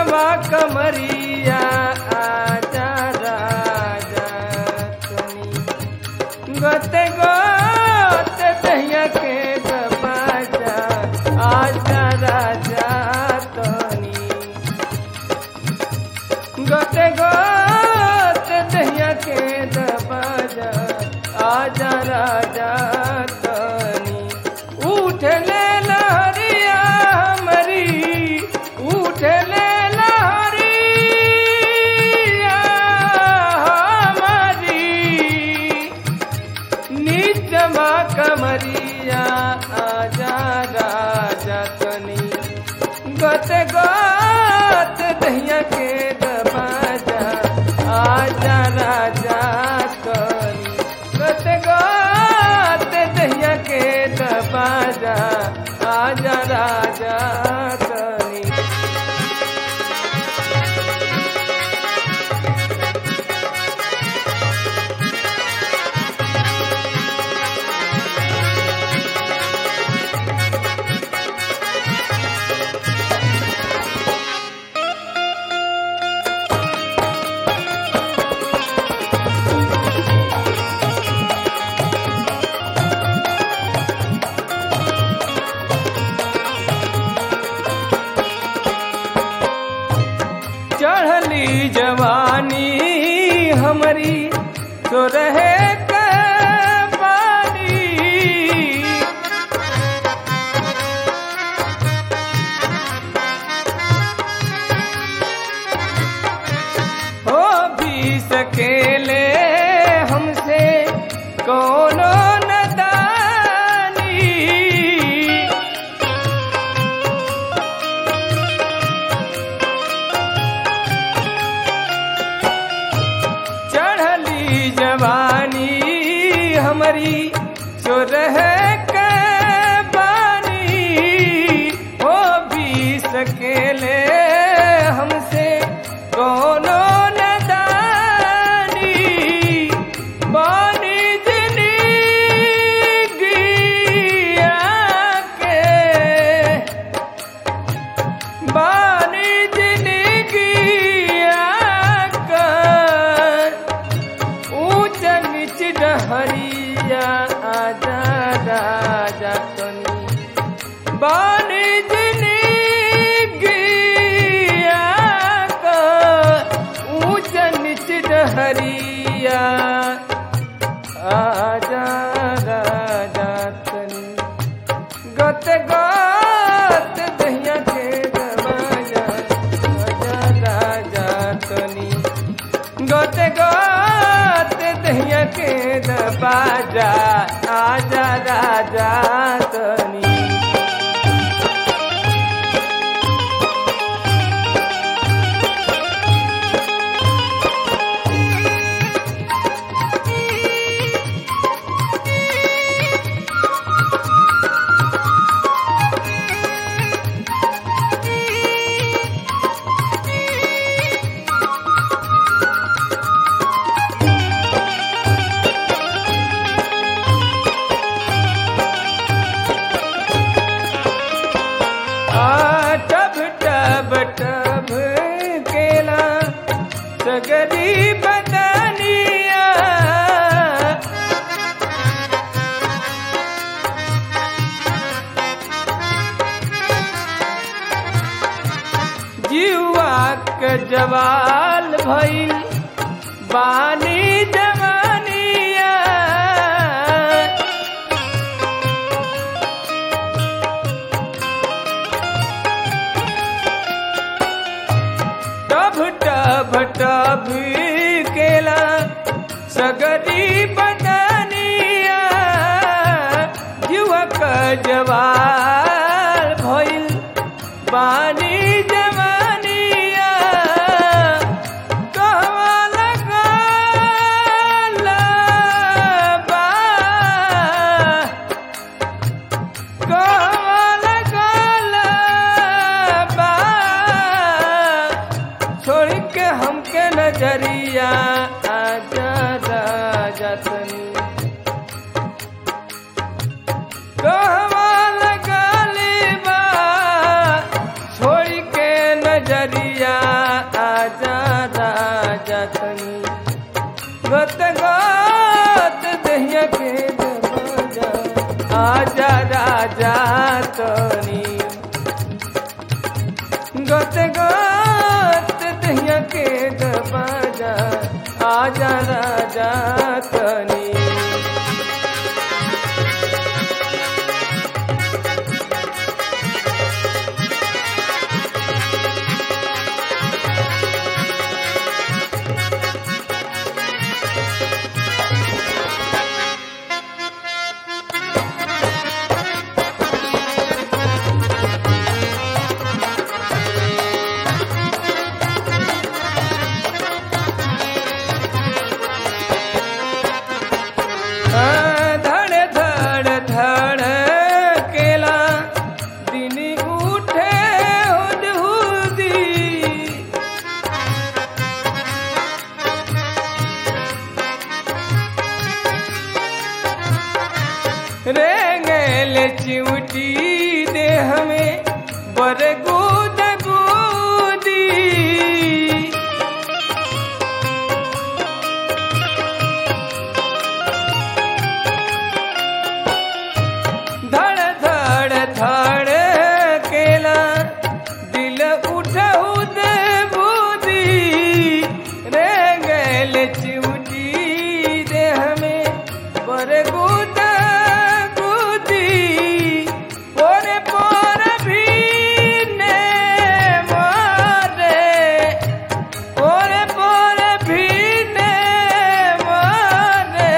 नीचवा कमरिया आजा राजा तनी गते गोते दहिया के दबाजा आजा राजा तनी गते गोते दहिया के दबाजा आजा राजा तनी उठ ले लहरिया मरी उठ ले लहरिया हमारी नीचमा कमरिया आजा राजा तनी गत गत दहिया के दबाजा आजा राजा तनी गत गत दहिया के दबाजा आजा राजा तनी चढ़ली जवानी हमारी तो रहे के पानी हो भी सकेले हमसे कोनो नदानी चढ़ली जवानी हमारी जो रह के बानी हो भी सकेले हमसे कोनो नदानी बानी जिनी के बानी जिंदगी आकर ऊंच नीच डहरिया आजा राजा तनी बानी जिंदगी आकर ऊंच नीच डहरिया आजा राजा तनी गत गत दहिया के दबाजा राजा राजा तनी गत गत दहिया के दबाजा आजा राजा तनी आ टब टब टब केला सगरी बदनिया जीवा के जवाल भइल बानी जवानिया टभ टभ टभ केला सगरी बदनिया युवक जवाल भइल बानी जवानिया कहवा लगल बा कहवा लगल बा छोड़ के हमके नजरिया आजा राजा तनी कहवा लगल बा छोड़ के नजरिया आजा राजा तनी गत गत दहिया के दरवाजा आजा राजा तनी गत गत दहिया के दरवाजा आजा राजा तनी धड़ धड़ धड़ केला दिन उठे हुद हुदी रेंगल चिमटी दे हमें बर गुद गुदी धड़ धड़ धड़ केला दिल उठऊ दे बूदी रे गैल चिमटी दे हमें बर गुद गुदी पोरे पोर भी ने मारे पोरे पोर भी ने मारे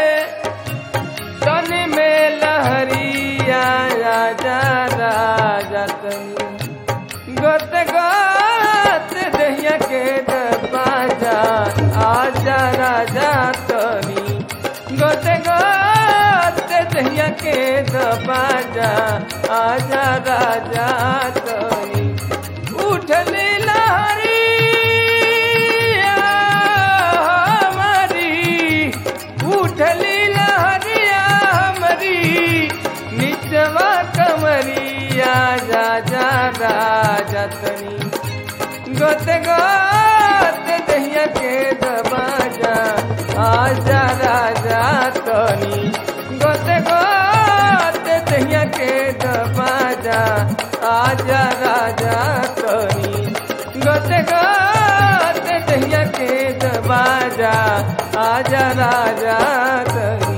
तन में लहरिया राजा राजा तनी गत गत दहिया के दरवाजा आजा राजा तनी गत गत दहिया के दरवाजा आजा राजा तनी उठली लहरिया हमारी उठली लहरिया हमारी निचवा कमरिया जा जा राजा तनी गत गत दहिया के दबाजा आजा राजा तनी गत गत दहिया के दबाजा आजा राजा तनी गत गत दहिया के दबाजा आजा राजा तनी